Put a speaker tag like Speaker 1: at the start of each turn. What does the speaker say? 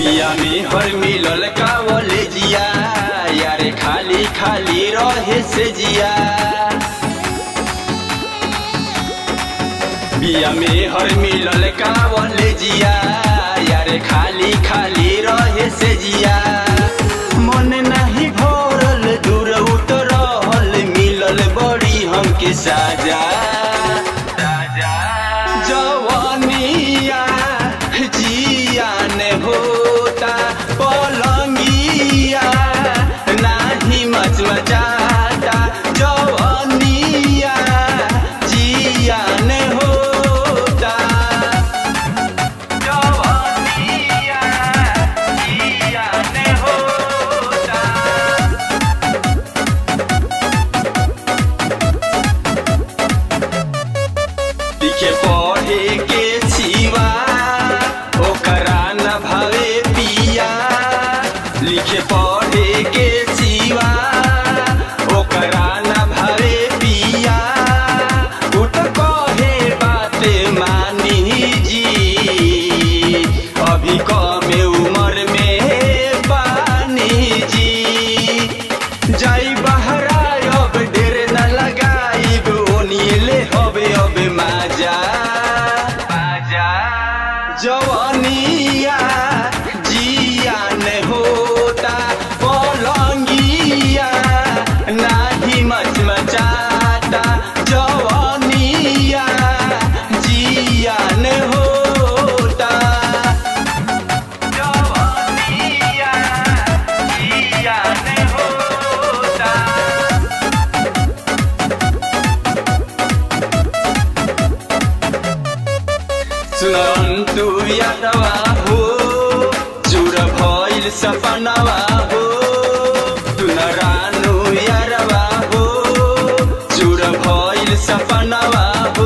Speaker 1: बिया में हर मिलल कावले जिया यारे खाली खाली रहे से जिया बिया में हर मिलल कावले जिया यारे खाली खाली रहे से जिया मन नाही भरल दूर उतरल मिलल बड़ी हमके साजा जवानिया जियान होता पलंगिया नाही मचमचाता जवानिया जियान होता जवानिया जियान होता लिखे पढ़े के सिवा ओकरा न भावे पिया लिखे पढ़े के सिवा ओकरा न भावे पिया उ त कहे बात मानी जी अभी कमे उम्र में पानी जी जाई बहरा अब ढेर न लगाइब ओनिले हबे अब माजा माजा जवानिया जियान होता पलंगिया नाही मचमचाता जवानिया जियान होता जवानिया जियान होता सुनन्तु यादवा हो चुर भइल सपनावा हो सुनरानु यारवा हो चुर भइल सपनावा हो